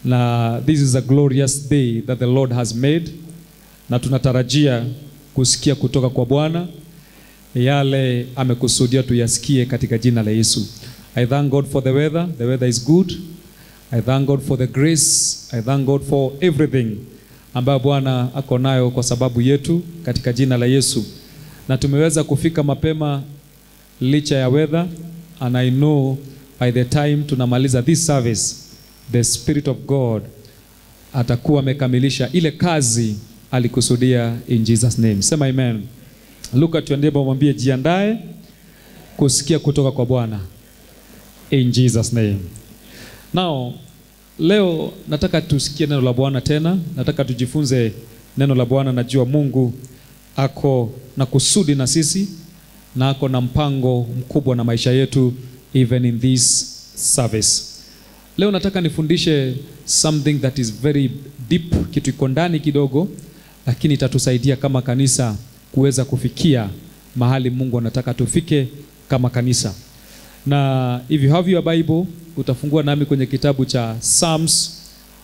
na this is a glorious day that the Lord has made, na tunatarajia kusikia kutoka kwa Bwana yale amekusudia tuyasikie katika jina la Yesu. I thank God for the weather. The weather is good. I thank God for the grace. I thank God for everything ambayo Bwana ako nayo kwa sababu yetu katika jina la Yesu. Na tumeweza kufika mapema licha ya weather and I know by the time tunamaliza this service the spirit of God atakuwa amekamilisha ile kazi alikusudia in Jesus name. Sema amen. Luka tuendebe mwambie jiandae kusikia kutoka kwa Bwana in Jesus name. Now leo nataka tusikie neno la Bwana tena, nataka tujifunze neno la Bwana. Najua Mungu ako na kusudi na sisi na ako na mpango mkubwa na maisha yetu even in this service. Leo nataka nifundishe something that is very deep, kitu iko ndani kidogo, lakini itatusaidia kama kanisa kuweza kufikia mahali Mungu anataka tufike kama kanisa. Na if you have your Bible, utafungua nami kwenye kitabu cha Psalms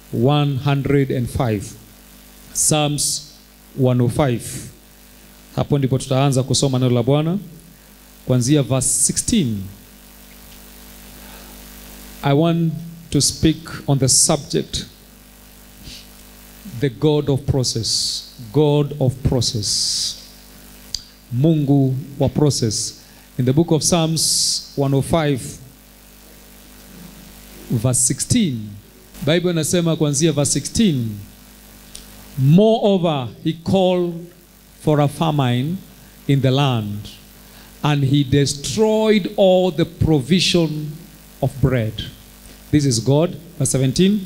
105. Psalms 105. Hapo ndipo tutaanza kusoma neno la Bwana kuanzia verse 16. I want to speak on the subject the God of process. God of process. Mungu wa process. In the book of Psalms 105 verse 16. Bible inasema kuanzia verse 16. Moreover, he called for a famine in the land, and he destroyed all the provision of bread. This is God. Verse 17.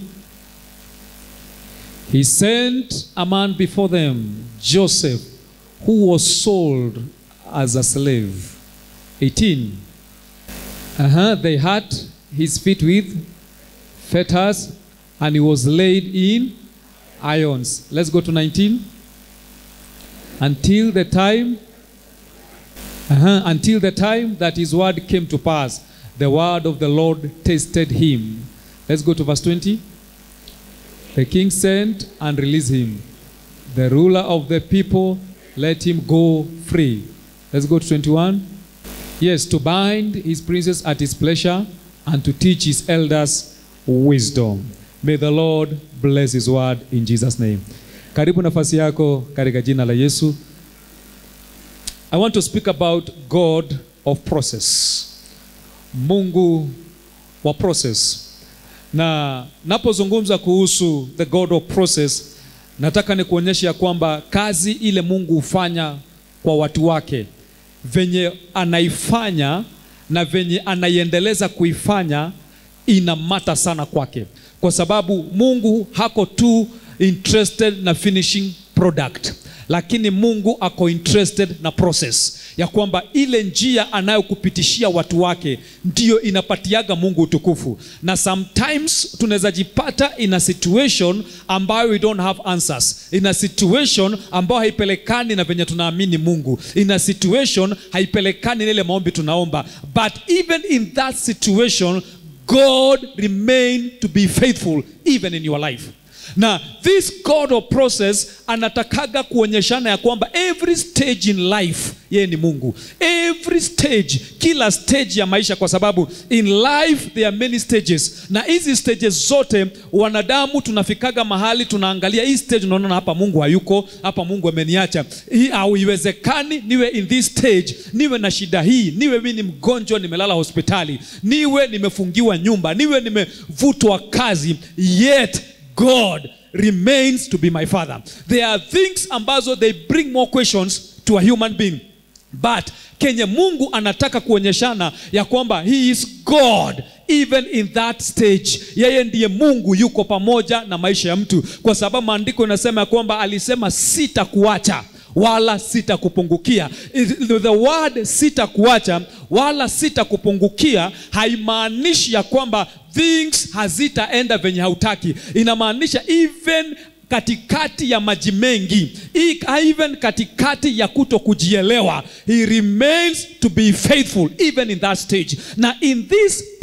He sent a man before them, Joseph, who was sold as a slave. 18. Uh-huh. They had his feet with fetters, and he was laid in irons. Let's go to 19. Until the time, uh-huh, until the time that his word came to pass, the word of the Lord tasted him. Let's go to verse 20. The king sent and released him. The ruler of the people let him go free. Let's go to 21. Yes, to bind his princes at his pleasure and to teach his elders wisdom. May the Lord bless his word in Jesus name. Karibu nafasi yako katika jina la Yesu. I want to speak about God of process. Mungu wa process. Na napozungumza kuhusu the God of process, nataka nikuonyeshe ya kwamba kazi ile Mungu hufanya kwa watu wake, venye anaifanya na venye anaiendeleza kuifanya ina mata sana kwake, kwa sababu Mungu hako tu interested na finishing product lakini Mungu ako interested na process ya kwamba ile njia anayokupitishia watu wake ndiyo inapatiaga Mungu utukufu. Na sometimes tunaweza jipata in a situation ambayo we don't have answers, in a situation ambayo haipelekani na venye tunaamini Mungu, in a situation haipelekani na ile maombi tunaomba, but even in that situation God remain to be faithful even in your life na this God of process anatakaga kuonyeshana ya kwamba every stage in life yeye ni Mungu, every stage, kila stage ya maisha, kwa sababu in life there are many stages, na hizi stages zote wanadamu tunafikaga mahali tunaangalia hii stage, unaona hapa Mungu hayuko, hapa Mungu ameniacha, hii haiwezekani niwe in this stage, niwe na shida hii, niwe mimi ni mgonjwa, nimelala hospitali, niwe nimefungiwa nyumba, niwe nimevutwa kazi, yet God remains to be my father. There are things ambazo they bring more questions to a human being. But kenye Mungu anataka kuonyeshana ya kwamba he is God even in that stage. Yeye ndiye Mungu yuko pamoja na maisha ya mtu, kwa sababu maandiko inasema ya kwamba alisema sitakuacha wala sitakupungukia. The word sitakuacha wala sitakupungukia haimaanishi ya kwamba things hazitaenda venye hautaki. Inamaanisha even katikati ya maji mengi, even katikati ya kuto kujielewa, he remains to be faithful even in that stage. Na in this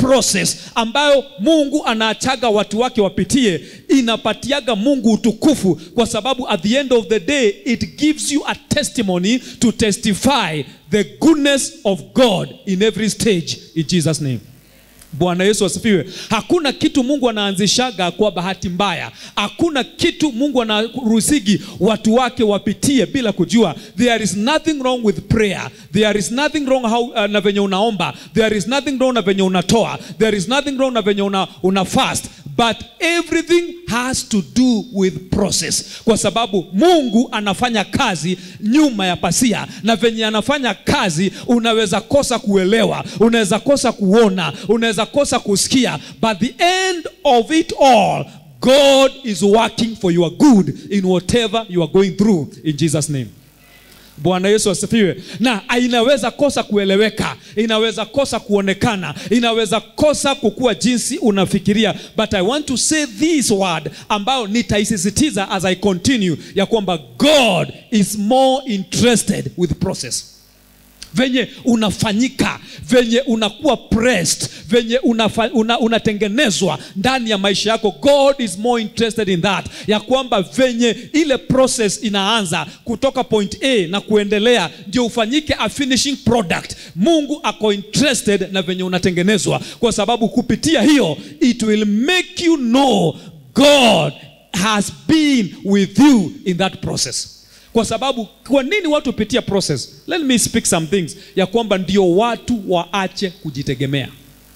process ambayo mungu anaachaga watu wake wapitie inapatiaga mungu utukufu kwa sababu at the end of the day it gives you a testimony to testify the goodness of god in every stage in jesus name bwana yesu asifiwe hakuna kitu mungu anaanzishaga kwa bahati mbaya hakuna kitu mungu anaruhusigi watu wake wapitie bila kujua there is nothing wrong with prayer there is nothing wrong how, uh, na venye unaomba there is nothing wrong na venye unatoa there is nothing wrong na venye una, una fast but everything has to do with process kwa sababu mungu anafanya kazi nyuma ya pasia na venye anafanya kazi unaweza kosa kuelewa unaweza kosa kuona unaweza kosa kusikia but the end of it all god is working for your good in whatever you are going through in jesus name bwana yesu asifiwe na inaweza kosa kueleweka inaweza kosa kuonekana inaweza kosa kukuwa jinsi unafikiria but i want to say this word ambayo nitaisisitiza as i continue ya kwamba god is more interested with process venye unafanyika venye unakuwa pressed venye unafa, una, unatengenezwa ndani ya maisha yako god is more interested in that ya kwamba venye ile process inaanza kutoka point a na kuendelea ndio ufanyike a finishing product mungu ako interested na venye unatengenezwa kwa sababu kupitia hiyo it will make you know god has been with you in that process kwa sababu kwa nini watu hupitia process let me speak some things ya kwamba ndio watu waache kujitegemea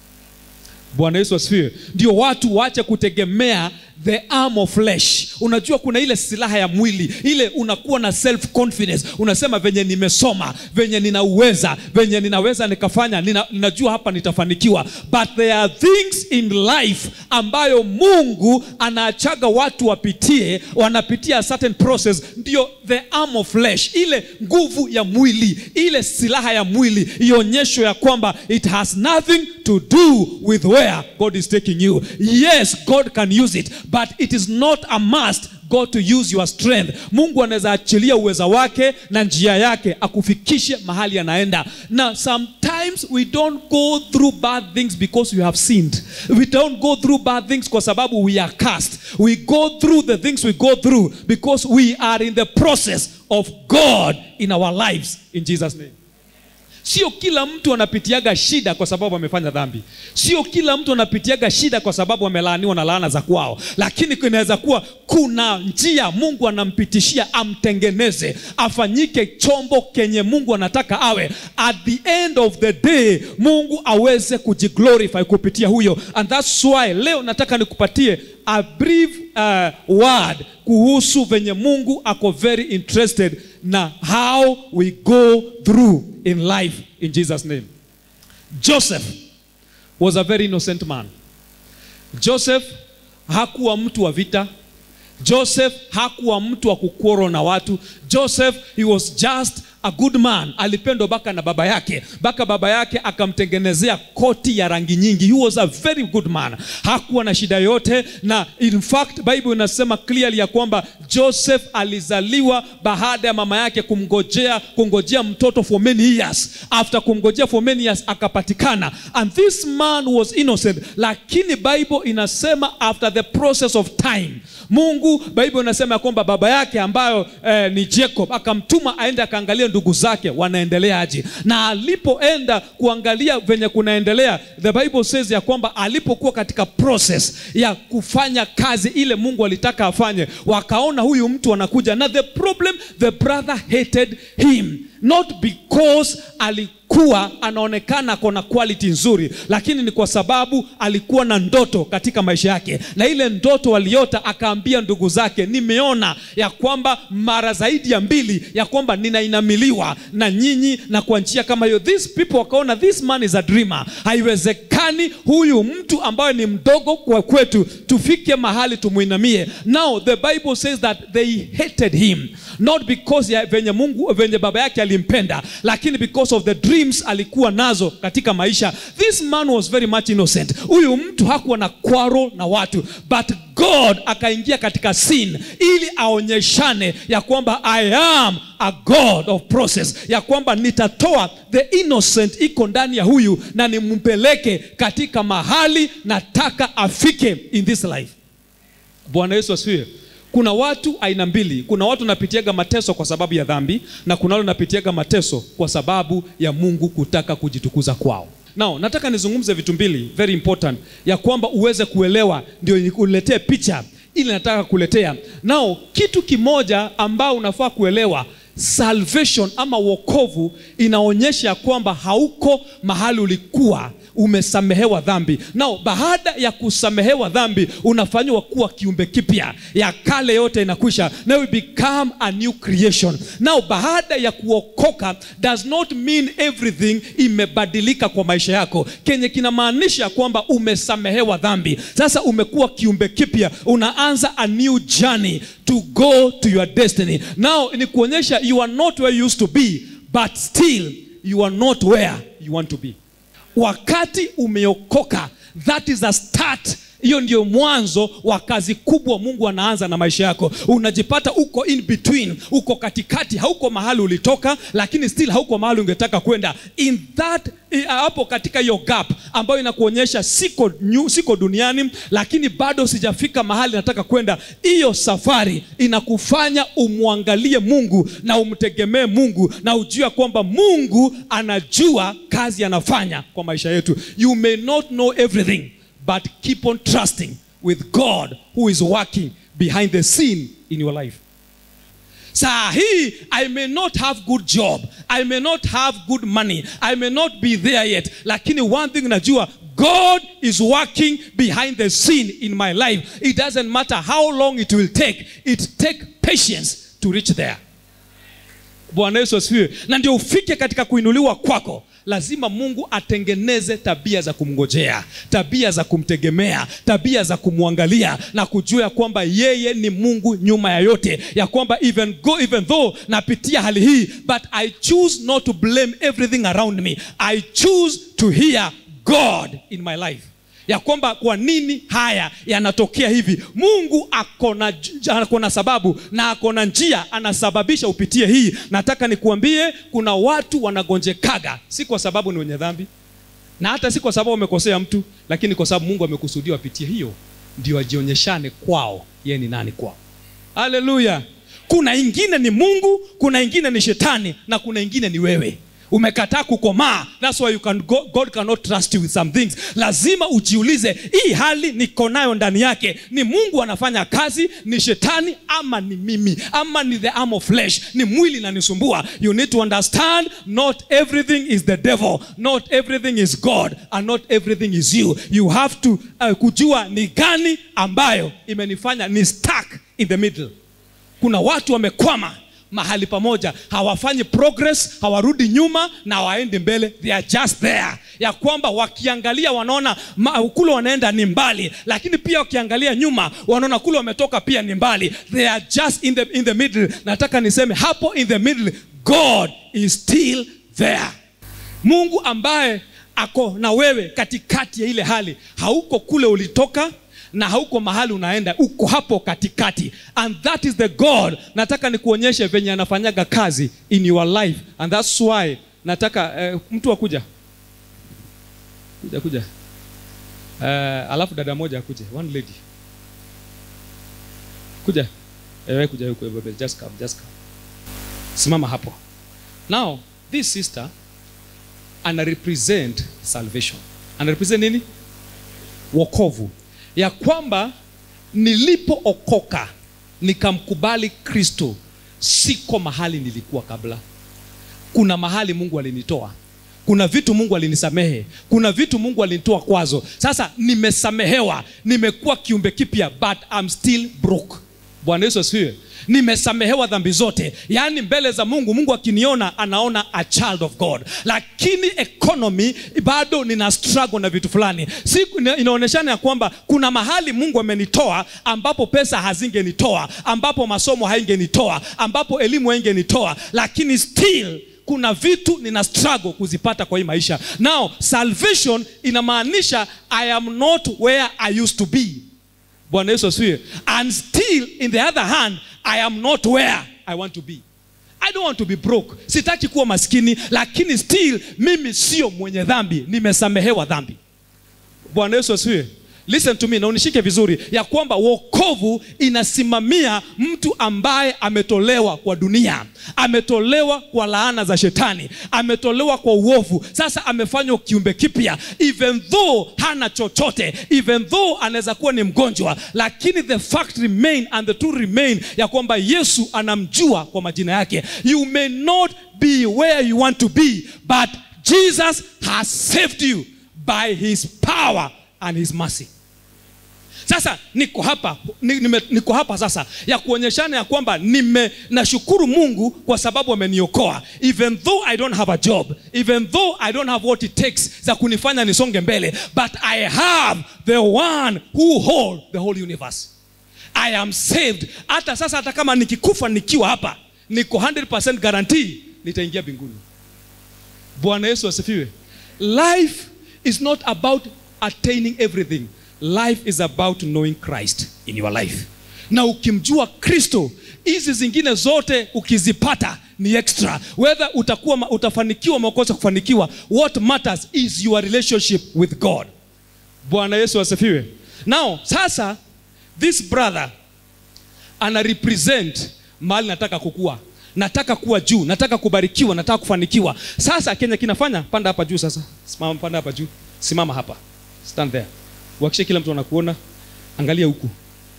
bwana yesu asifiwe ndio watu waache kutegemea the arm of flesh unajua kuna ile silaha ya mwili ile unakuwa na self confidence unasema venye nimesoma venye ninauweza venye ninaweza nikafanya nina, ninajua hapa nitafanikiwa but there are things in life ambayo mungu anaachaga watu wapitie wanapitia a certain process ndio the arm of flesh ile nguvu ya mwili ile silaha ya mwili ionyesho ya kwamba it has nothing to do with where god is taking you yes god can use it but it is not a must god to use your strength mungu anaweza achilia uweza wake na njia yake akufikishe mahali anaenda na sometimes we don't go through bad things because we have sinned we don't go through bad things kwa sababu we are cast we go through the things we go through because we are in the process of god in our lives in jesus name sio kila mtu anapitiaga shida kwa sababu amefanya dhambi sio kila mtu anapitiaga shida kwa sababu amelaaniwa na laana za kwao lakini inaweza kuwa kuna njia mungu anampitishia amtengeneze afanyike chombo kenye mungu anataka awe at the end of the day mungu aweze kujiglorify kupitia huyo and thats why leo nataka nikupatie a brief uh, word kuhusu venye mungu ako very interested na how we go through in life in jesus name joseph was a very innocent man joseph hakuwa mtu wa vita joseph hakuwa mtu wa kukworo na watu joseph he was just a good man alipendwa baka na baba yake baka baba yake akamtengenezea koti ya rangi nyingi he was a very good man hakuwa na shida yote na in fact bible inasema clearly ya kwamba joseph alizaliwa baada ya mama yake kumngojea kungojea mtoto for many years after kumngojea for many years akapatikana and this man was innocent lakini bible inasema after the process of time mungu bible inasema ya kwamba baba yake ambayo eh, ni jacob akamtuma aende akaangalia ndugu zake wanaendeleaje na alipoenda kuangalia venye kunaendelea the bible says ya kwamba alipokuwa katika process ya kufanya kazi ile mungu alitaka afanye wakaona huyu mtu anakuja na the problem the brother hated him not because alikuwa anaonekana kona quality nzuri lakini ni kwa sababu alikuwa na ndoto katika maisha yake na ile ndoto aliota akaambia ndugu zake nimeona ya kwamba mara zaidi ya mbili ya kwamba ninainamiliwa na nyinyi na kwa njia kama hiyo these people wakaona this man is a dreamer haiwezekani huyu mtu ambaye ni mdogo kwa kwetu tufike mahali tumwinamie now the bible says that they hated him not because ya venye mungu venye baba yake ali ilimpenda lakini because of the dreams alikuwa nazo katika maisha this man was very much innocent huyu mtu hakuwa na kwaro na watu but god akaingia katika sin ili aonyeshane ya kwamba i am a god of process ya kwamba nitatoa the innocent iko ndani ya huyu na nimpeleke katika mahali nataka afike in this life bwana yesu asifiwe kuna watu aina mbili kuna watu wanapitiaga mateso kwa sababu ya dhambi na kuna wale wanapitiaga mateso kwa sababu ya mungu kutaka kujitukuza kwao nao nataka nizungumze vitu mbili very important ya kwamba uweze kuelewa ndio uletee picha ili nataka kuletea nao kitu kimoja ambao unafaa kuelewa salvation ama wokovu inaonyesha ya kwamba hauko mahali ulikuwa umesamehewa dhambi nao baada ya kusamehewa dhambi unafanyiwa kuwa kiumbe kipya ya kale yote inakwisha now you become a new creation nao baada ya kuokoka does not mean everything imebadilika kwa maisha yako kenye kinamaanisha kwamba umesamehewa dhambi sasa umekuwa kiumbe kipya unaanza a new journey to go to your destiny now ni kuonyesha you are not where you used to be but still you are not where you want to be wakati umeokoka that is a start hiyo ndio mwanzo wa kazi kubwa mungu anaanza na maisha yako unajipata uko in between uko katikati hauko mahali ulitoka lakini still hauko mahali ungetaka kwenda in that hapo katika hiyo gap ambayo inakuonyesha siko, nyu, siko duniani lakini bado sijafika mahali nataka kwenda hiyo safari inakufanya umwangalie mungu na umtegemee mungu na ujue kwamba mungu anajua kazi anafanya kwa maisha yetu you may not know everything but keep on trusting with God who is working behind the scene in your life. saa hii i may not have good job i may not have good money i may not be there yet lakini one thing najua god is working behind the scene in my life it doesn't matter how long it will take it take patience to reach there bwana yesu asifiwe na ndio ufike katika kuinuliwa kwako lazima mungu atengeneze tabia za kumngojea tabia za kumtegemea tabia za kumwangalia na kujua ya kwamba yeye ni mungu nyuma ya yote ya kwamba even, go, even though napitia hali hii but i choose not to blame everything around me i choose to hear god in my life ya kwamba kwa nini haya yanatokea hivi mungu akona, akona sababu na akona njia anasababisha upitie hii nataka nikuambie kuna watu wanagonjekaga si kwa sababu ni wenye dhambi na hata si kwa sababu wamekosea mtu lakini kwa sababu mungu amekusudia wapitie hiyo ndio ajionyeshane kwao yeye ni nani kwao haleluya kuna ingine ni mungu kuna ingine ni shetani na kuna ingine ni wewe umekataa kukomaa thats why you can go, god cannot trust you with some things lazima ujiulize hii hali niko nayo ndani yake ni mungu anafanya kazi ni shetani ama ni mimi ama ni the arm of flesh ni mwili nanisumbua you need to understand not everything is the devil not everything is god and not everything is you you have to uh, kujua ni gani ambayo imenifanya ni stuck in the middle kuna watu wamekwama mahali pamoja hawafanyi progress hawarudi nyuma na hawaendi mbele they are just there ya kwamba wakiangalia wanaona kule wanaenda ni mbali lakini pia wakiangalia nyuma wanaona kule wametoka pia ni mbali they are just in the, in the middle nataka niseme hapo in the middle god is still there mungu ambaye ako na wewe katikati ya ile hali hauko kule ulitoka na hauko mahali unaenda uko hapo katikati and that is the god nataka nikuonyeshe venye anafanyaga kazi in your life and thats why nataka uh, mtu akuja kuja kuja uh, alafu dada moja akuje one lady kuja ewe kuja huko just come, just come. simama hapo now this sister ana represent salvation ana represent nini wokovu ya kwamba nilipookoka nikamkubali kristo siko mahali nilikuwa kabla kuna mahali mungu alinitoa kuna vitu mungu alinisamehe kuna vitu mungu alinitoa kwazo sasa nimesamehewa nimekuwa kiumbe kipya but I'm still broke bwana yesu asifiwe nimesamehewa dhambi zote yaani mbele za mungu mungu akiniona anaona a child of god lakini economy bado nina struggle na vitu fulani si inaonyeshana ya kwamba kuna mahali mungu amenitoa ambapo pesa hazingenitoa ambapo masomo haingenitoa ambapo elimu haingenitoa lakini still kuna vitu nina struggle kuzipata kwa hii maisha now salvation inamaanisha i am not where i used to be bwana yesu asifiwe and still in the other hand i am not where i want to be i don't want to be broke sitaki kuwa maskini lakini still mimi sio mwenye dhambi nimesamehewa dhambi bwana yesu asifiwe listen to me na unishike vizuri ya kwamba wokovu inasimamia mtu ambaye ametolewa kwa dunia ametolewa kwa laana za shetani ametolewa kwa uovu sasa amefanywa kiumbe kipya even though hana chochote even though anaweza kuwa ni mgonjwa lakini the fact remain and the truth remain ya kwamba yesu anamjua kwa majina yake you may not be where you want to be but jesus has saved you by his power and his mercy sasa niko hapa ni- nime- niko hapa sasa ya kuonyeshana ya kwamba nime nashukuru mungu kwa sababu ameniokoa even though i don't have a job even though i don't have what it takes za kunifanya nisonge mbele but i have the one who hold the whole universe i am saved hata sasa hata kama nikikufa nikiwa hapa niko 100% guarantee nitaingia mbinguni bwana yesu asifiwe life is not about attaining everything life is about knowing christ in your life na ukimjua kristo hizi zingine zote ukizipata ni extra whether utakuwa ma- utafanikiwa makosa kufanikiwa what matters is your relationship with god bwana yesu asifiwe now sasa this brother ana represent mahali nataka kukua nataka kuwa juu nataka kubarikiwa nataka kufanikiwa sasa kenya kinafanya panda hapa juu sasa simama panda hapa juu simama hapa stand there uhakishe kila mtu anakuona angalia huku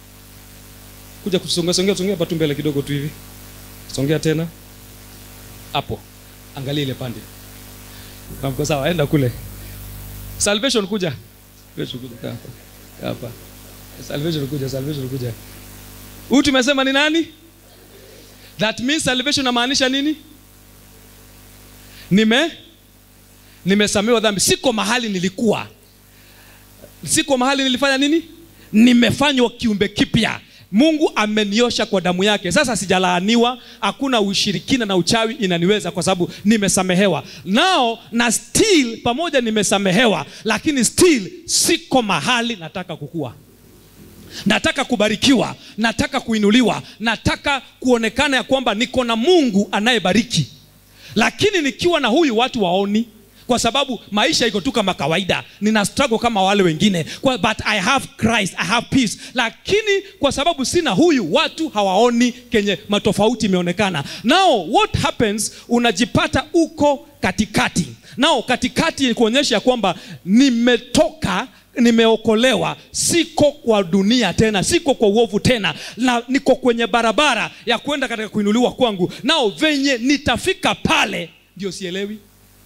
kuja kusongea songea songea hapa tu mbele kidogo tu hivi songea tena hapo angalia ile pande Kamko sawa enda kule salvation kuja salvation kuja kaa hapa Kaa hapa salvation kuja salvation kuja huyu tumesema ni nani that means salvation inamaanisha nini nime nimesamewa dhambi siko mahali nilikuwa siko mahali nilifanya nini nimefanywa kiumbe kipya mungu ameniosha kwa damu yake sasa sijalaaniwa hakuna ushirikina na uchawi inaniweza kwa sababu nimesamehewa nao na still pamoja nimesamehewa lakini still siko mahali nataka kukua nataka kubarikiwa nataka kuinuliwa nataka kuonekana ya kwamba niko na mungu anayebariki lakini nikiwa na huyu watu waoni kwa sababu maisha iko tu kama kawaida nina struggle kama wale wengine kwa, but i have christ i have peace lakini kwa sababu sina huyu watu hawaoni kenye matofauti imeonekana now what happens unajipata uko katikati nao katikati ni kuonyesha ya kwamba nimetoka nimeokolewa siko kwa dunia tena siko kwa uovu tena na niko kwenye barabara ya kwenda katika kuinuliwa kwangu nao venye nitafika pale ndio sielewi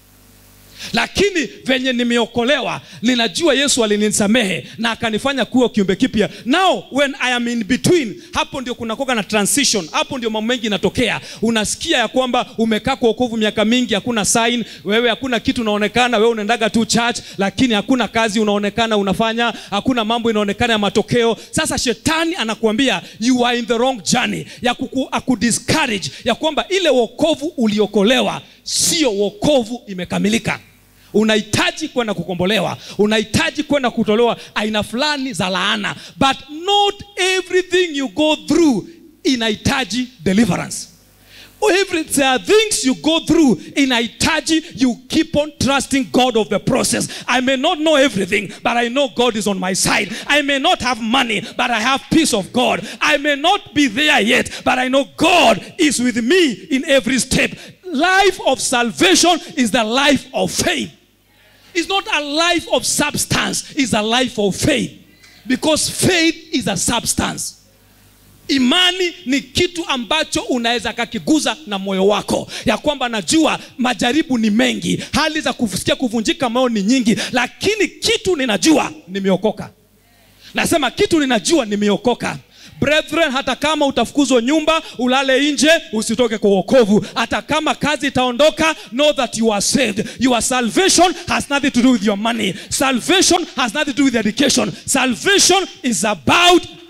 lakini venye nimeokolewa ninajua yesu alinisamehe na akanifanya kuwa kiumbe kipya now when i am in between hapo ndio kunakoga na transition hapo ndio mambo mengi inatokea unasikia ya kwamba umekaa kwa okovu miaka mingi hakuna sign wewe hakuna kitu unaonekana wewe unaendaga tu church lakini hakuna kazi unaonekana unafanya hakuna mambo inaonekana ya matokeo sasa shetani anakuambia you are in the wrong journey ya kuku, akudiscourage ya kwamba ile wokovu uliokolewa sio wokovu imekamilika unahitaji kwenda kukombolewa unahitaji kwenda kutolewa aina fulani za laana but not everything you go through inahitaji deliverance Every, there are things you go through inahitaji you keep on trusting god of the process i may not know everything but i know god is on my side i may not have money but i have peace of god i may not be there yet but i know god is with me in every step life of salvation is the life of faith it's not a life of substance it's a life of faith because faith is a substance imani ni kitu ambacho unaweza kakiguza na moyo wako ya kwamba najua majaribu ni mengi hali za kusikia kuvunjika moyo ni nyingi lakini kitu ninajua nimeokoka nasema kitu ninajua nimeokoka brethren hata kama utafukuzwa nyumba ulale nje usitoke kwa uokovu hata kama kazi itaondoka know that you are saved your salvation has nothing to do with your money salvation has nothing to do with education salvation is about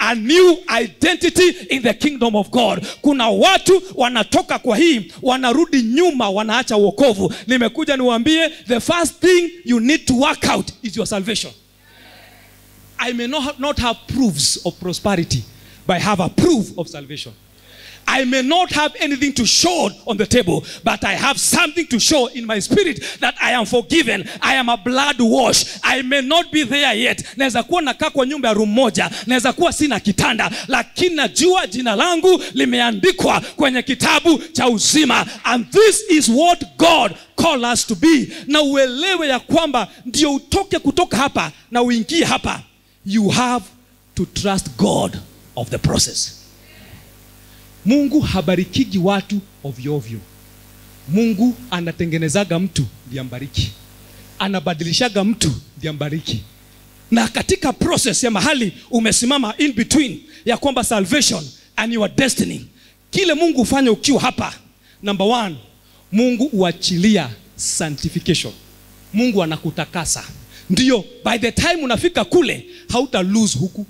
a new identity in the kingdom of god kuna watu wanatoka kwa hii wanarudi nyuma wanaacha uokovu nimekuja niwaambie the first thing you need to work out is your salvation i may not, not have proofs of prosperity but i have a proof of salvation I may not have anything to show on the table, but I have something to show in my spirit that I am forgiven. I am a blood wash. I may not be there yet. Naweza kuwa nakaa kwa nyumba ya room moja, naweza kuwa sina kitanda, lakini najua jina langu limeandikwa kwenye kitabu cha uzima. And this is what God call us to be. Na uelewe ya kwamba ndio utoke kutoka hapa na uingie hapa, you have to trust God of the process. Mungu habarikigi watu ovyo ovyo. Mungu anatengenezaga mtu ndiye ambariki, anabadilishaga mtu ndiye ambariki. Na katika process ya mahali umesimama in between ya kwamba salvation and your destiny, kile Mungu hufanya ukiwa hapa, number one, Mungu huachilia sanctification. Mungu anakutakasa, ndio by the time unafika kule hauta lose huku.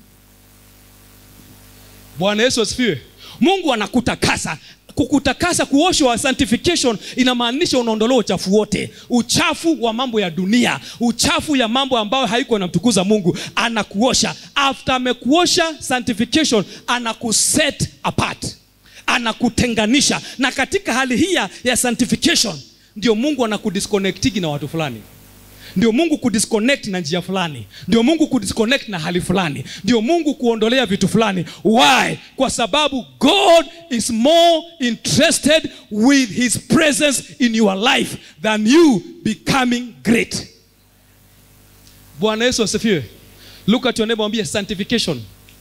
Bwana Yesu asifiwe. Mungu anakutakasa. Kukutakasa, kuoshwa, sanctification inamaanisha unaondolewa uchafu wote, uchafu wa mambo ya dunia, uchafu ya mambo ambayo haiko inamtukuza Mungu. Anakuosha, after amekuosha, sanctification, anakuset apart, anakutenganisha. Na katika hali hii ya sanctification ndio Mungu anakudisconnectigi na watu fulani ndio mungu kudisconnect na njia fulani ndio mungu kudisconnect na hali fulani ndio mungu kuondolea vitu fulani why kwa sababu god is more interested with his presence in your life than you becoming great bwana yesu asifiwe look at your neighbor mwambie sanctification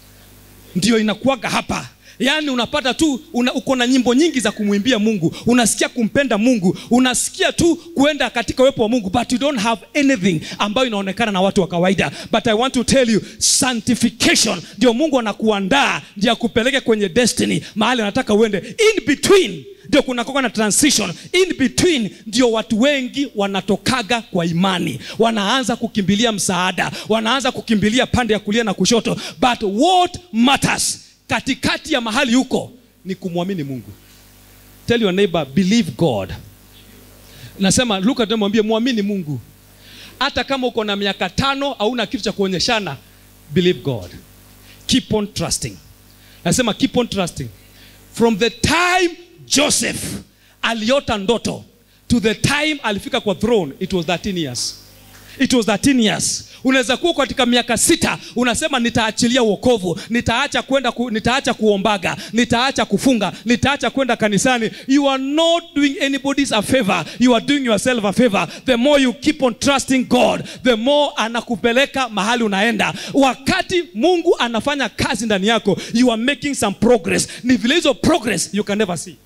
ndio inakuwaga hapa yaani unapata tu una, uko na nyimbo nyingi za kumwimbia mungu unasikia kumpenda mungu unasikia tu kuenda katika uwepo wa mungu but you don't have anything ambayo inaonekana na watu wa kawaida but i want to tell you sanctification ndio mungu anakuandaa ndio akupeleke kwenye destiny mahali anataka uende in between ndio kunakoka na transition in between ndio watu wengi wanatokaga kwa imani wanaanza kukimbilia msaada wanaanza kukimbilia pande ya kulia na kushoto but what matters katikati ya mahali huko ni kumwamini mungu tell your neighbor believe god nasema luka tunamwambia mwamini mungu hata kama uko na miaka tano hauna kitu cha kuonyeshana believe god keep on trusting nasema keep on trusting from the time joseph aliota ndoto to the time alifika kwa throne it was 13 years it was 13 years unaweza kuwa katika miaka sita unasema nitaachilia uokovu nitaacha kwenda ku, nitaacha kuombaga nitaacha kufunga nitaacha kwenda kanisani you are not doing anybody's a favor you are doing yourself a favor the more you keep on trusting god the more anakupeleka mahali unaenda wakati mungu anafanya kazi ndani yako you are making some progress ni vile hizo progress you can never see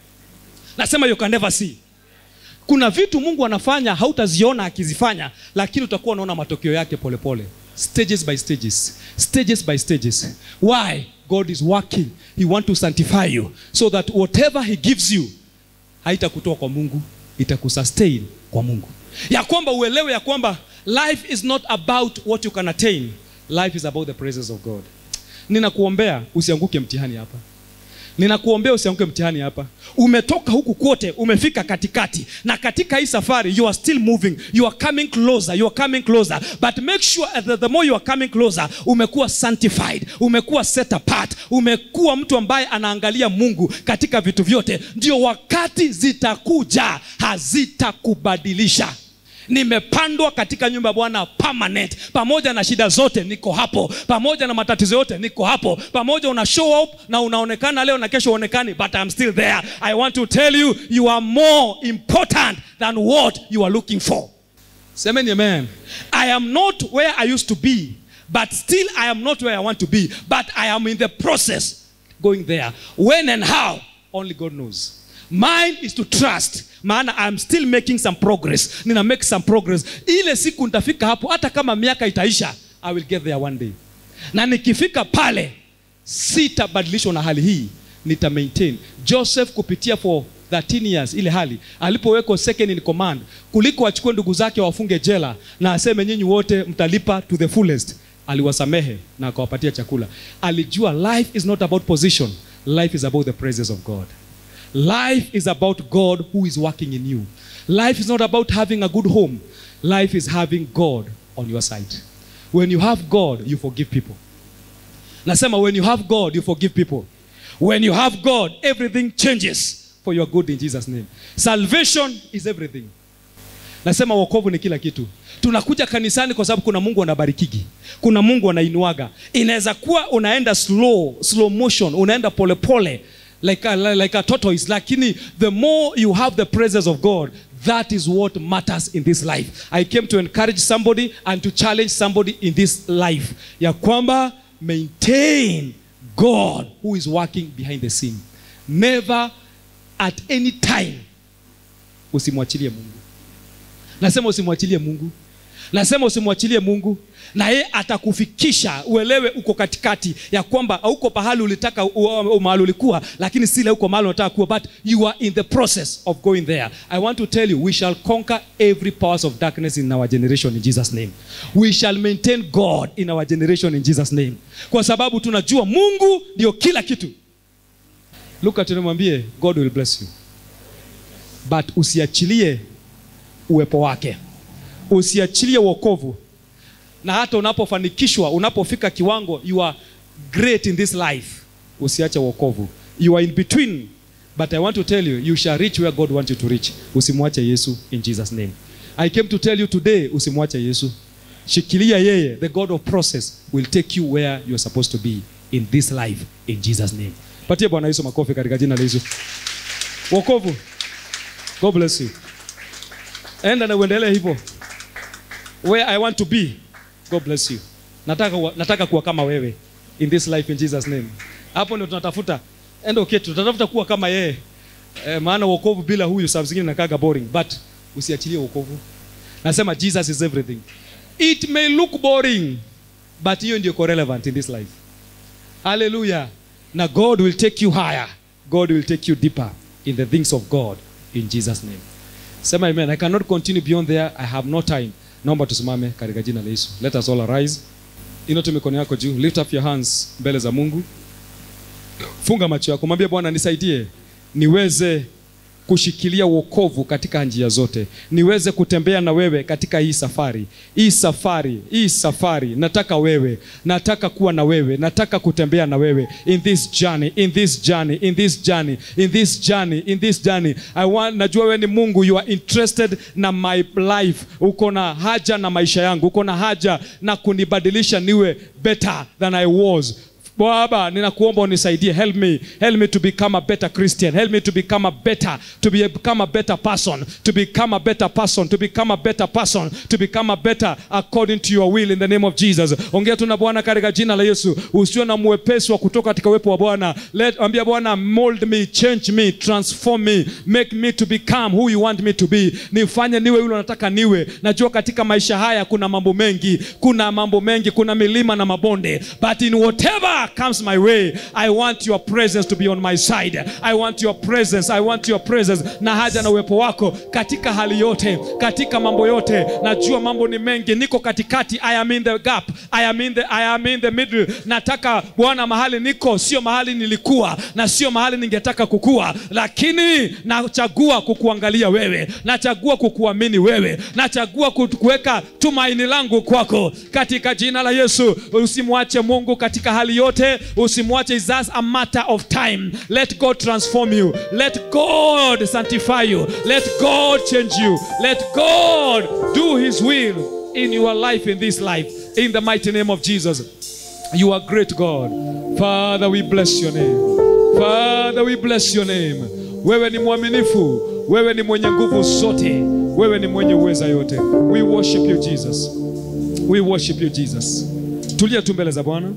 nasema you can never see kuna vitu mungu anafanya hautaziona akizifanya lakini utakuwa unaona matokeo yake polepole pole. stages by stages stages by stages why god is working he want to sanctify you so that whatever he gives you haitakutoa kwa mungu itakusustain kwa mungu ya kwamba uelewe ya kwamba life is not about what you can attain life is about the presence of god ninakuombea usianguke mtihani hapa ninakuombea usianguke mtihani hapa umetoka huku kote umefika katikati na katika hii safari you are still moving you are coming closer you are coming closer but make sure that the more you are coming closer umekuwa sanctified umekuwa set apart umekuwa mtu ambaye anaangalia mungu katika vitu vyote ndio wakati zitakuja hazitakubadilisha nimepandwa katika nyumba ya bwana permanent pamoja na shida zote niko hapo pamoja na matatizo yote niko hapo pamoja una show up na unaonekana leo na kesho uonekani but I'm still there i want to tell you you are more important than what you are looking for semeni amen i am not where i used to be but still i am not where i want to be but i am in the process going there when and how only god knows mine is to trust maana I'm still making some progress nina make some progress ile siku nitafika hapo hata kama miaka itaisha i will get there one day na nikifika pale sitabadilishwa na hali hii nita maintain joseph kupitia for 13 years ile hali alipowekwa second in command kuliko achukue ndugu zake wafunge jela na aseme nyinyi wote mtalipa to the fullest aliwasamehe na akawapatia chakula alijua life is not about position life is about the presence of god life is about god who is working in you life is not about having a good home life is having god on your side when you have god you forgive people nasema when you have god you forgive people when you have god everything changes for your good in jesus name salvation is everything nasema wokovu ni kila kitu tunakuja kanisani kwa sababu kuna mungu anabarikigi kuna mungu anainuaga inaweza kuwa unaenda slow slow motion unaenda polepole pole, like a, like a tortoise lakini the more you have the presence of god that is what matters in this life i came to encourage somebody and to challenge somebody in this life ya kwamba maintain god who is working behind the scene never at any time usimwachilie mungu nasema usimwachilie mungu nasema usimwachilie mungu na yeye atakufikisha uelewe uko katikati ya kwamba hauko pahali ulitaka u- u- mahali ulikuwa lakini sile uko mahali unataka kuwa but you are in the process of going there i want to tell you we shall conquer every powers of darkness in our generation in jesus name we shall maintain god in our generation in jesus name kwa sababu tunajua mungu ndio kila kitu luka tunamwambie god will bless you but usiachilie uwepo wake usiachilie wokovu na hata unapofanikishwa unapofika kiwango you are great in this life usiache wokovu you are in between but i want to tell you you shall reach where god wants you to reach usimwache yesu in jesus name i came to tell you today usimwache yesu shikilia yeye the god of process will take you where you are supposed to be in this life in jesus name patie bwana yesu makofi katika jina la yesu wokovu god bless you enda na uendelee hivyo where i want to be god bless you nataka, wa- nataka kuwa kama wewe in this life in jesus name hapo ndio tunatafuta enda okay, tunatafuta kuwa kama yeye eh, maana wokovu bila huyu saa zingine nakaga boring but usiachilie wokovu nasema jesus is everything it may look boring but hiyo ndio iko relevant in this life haleluya na god will take you higher god will take you deeper in the things of god in jesus name sema amen i cannot continue beyond there i have no time naomba tusimame katika jina la yesu let us all arise inote mikono yako juu lift up your hands mbele za mungu funga macho yako mwambie bwana nisaidie niweze kushikilia wokovu katika njia zote niweze kutembea na wewe katika hii safari hii safari hii safari nataka wewe nataka kuwa na wewe nataka kutembea na wewe in this journey in this journey in this journey in this journey in this journey I want, najua wewe ni mungu you are interested na my life uko na haja na maisha yangu uko na haja na kunibadilisha niwe better than i was baba ninakuomba unisaidie help me help me to become a better christian help me to become a better to be, become a better person to become a better person to become a better person to become a better according to your will in the name of jesus ongea tu na bwana katika jina la yesu usiwe na mwepesi wa kutoka katika uwepo wa bwana let ambia bwana mold me change me transform me make me to become who you want me to be nifanye niwe yule unataka niwe najua katika maisha haya kuna mambo mengi kuna mambo mengi kuna milima na mabonde but in whatever comes my way i want your presence to be on my side i want your presence i want your presence na haja na uwepo wako katika hali yote katika mambo yote najua mambo ni mengi niko katikati i am in the gap i am in the, I am in the middle nataka bwana mahali niko sio mahali nilikuwa na sio mahali ningetaka kukua lakini nachagua kukuangalia wewe nachagua kukuamini wewe nachagua ku- kuweka tumaini langu kwako katika jina la yesu usimwache mungu katika hali yote usimwache is just a matter of time let god transform you let god sanctify you let god change you let god do his will in your life in this life in the mighty name of jesus you are great god father we bless your name father we bless your name wewe ni mwaminifu wewe ni mwenye nguvu zote wewe ni mwenye uweza yote we worship you jesus we worship you jesus tulia tu mbele za bwana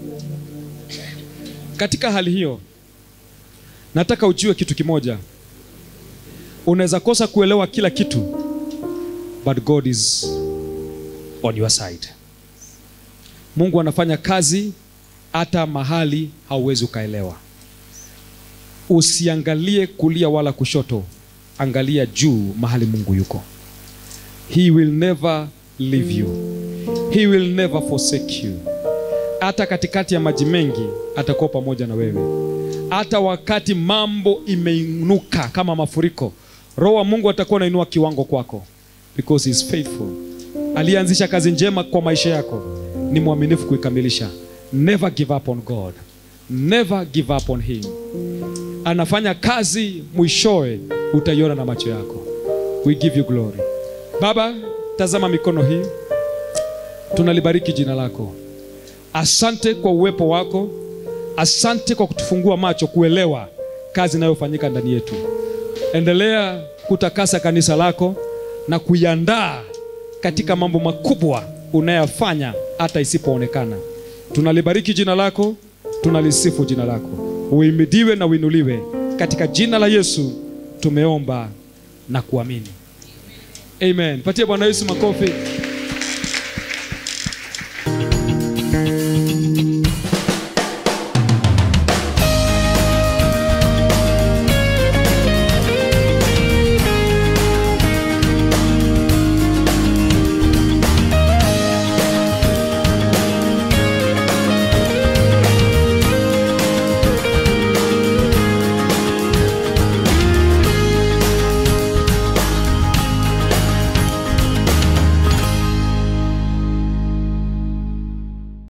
katika hali hiyo nataka ujue kitu kimoja unaweza kosa kuelewa kila kitu but god is on your side mungu anafanya kazi hata mahali hauwezi ukaelewa usiangalie kulia wala kushoto angalia juu mahali mungu yuko he will never leave you he will never forsake you hata katikati ya maji mengi atakuwa pamoja na wewe hata wakati mambo imeinuka kama mafuriko roho wa mungu atakuwa anainua kiwango kwako because he is faithful aliyeanzisha kazi njema kwa maisha yako ni mwaminifu kuikamilisha never give up on god never give up on him anafanya kazi mwishowe utaiona na macho yako we give you glory baba tazama mikono hii tunalibariki jina lako asante kwa uwepo wako asante kwa kutufungua macho kuelewa kazi inayofanyika ndani yetu endelea kutakasa kanisa lako na kuiandaa katika mambo makubwa unayofanya hata isipoonekana tunalibariki jina lako tunalisifu jina lako uimidiwe na uinuliwe katika jina la yesu tumeomba na kuamini amen patie bwana yesu makofi